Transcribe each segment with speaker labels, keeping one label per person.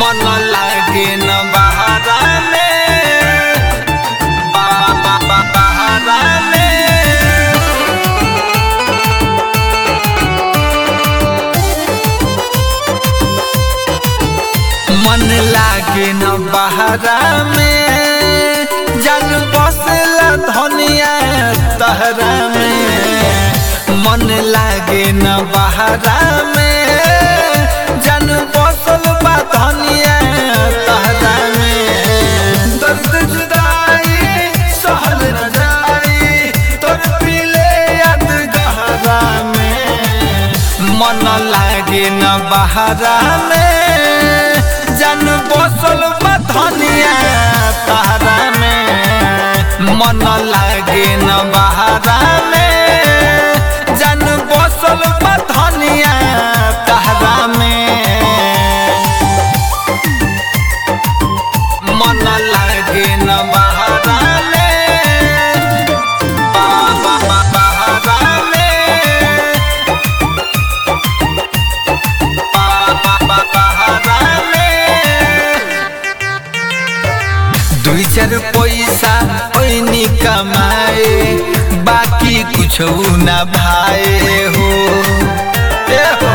Speaker 1: मन लागे न बहारा में बा बा बा बहारा में मन लागे न बहारा में जन बसला धनिया तहरा में मन लागे न बहारा में जन बसल बा धनिया तहरा में दर्द जुदाई सहल न जाई तोर पीले याद गहरा में मन लागे न बहारा में जन बसल बा धनिया तहरा में मन लागे न बहारा में जन बसल बा धनिया तहरा में मन लागे न बहारा में बा बा बा बहारा में बा बा बा बहारा में दुई चार पैसा ओइनी कमाए बाकी कुछ ना भाए हो ए हो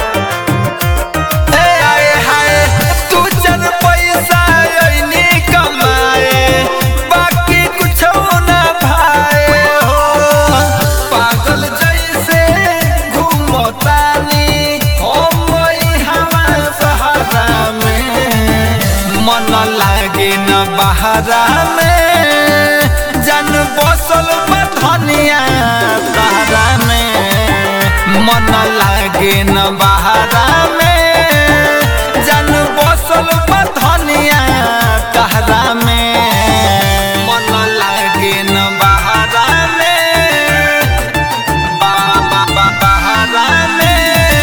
Speaker 1: ए आए हाय दू चार पैसा ओइनी कमाए बाकी कुछ ना भाए हो पागल जैसे घूमतानी हम वही हवा सहारा में मन लागे न बहारा में जन बसल बा धनिया तहरा में मन लागे न बहारा में जन बसल बा धनिया तहरा में मन लागे न बहारा में बा बा बा बहारा में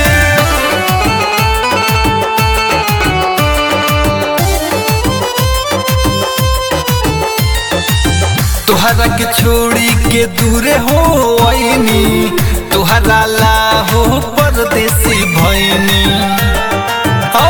Speaker 1: तुहरा के छोड़ी के दूरे हो आईनी तुहरा ला हो परदेसी भैनी हो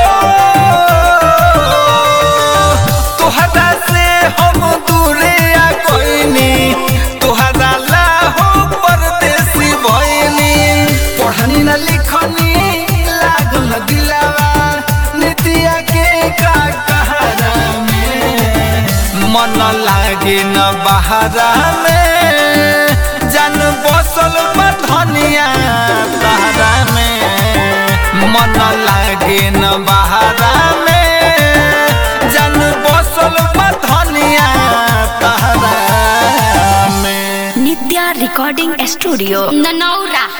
Speaker 1: तुहरा से हम दूरे आ कोइनी तुहरा ला हो परदेसी भैनी पढ़नी न लिखनी लागल दिलावा नितिया के का कहरा में मन लागे न बहारा में जन बसल बा धनिया तहरा में मन लागे न बहारा में जन बसल बा धनिया तहरा में
Speaker 2: नित्या रिकॉर्डिंग स्टूडियो ननौरा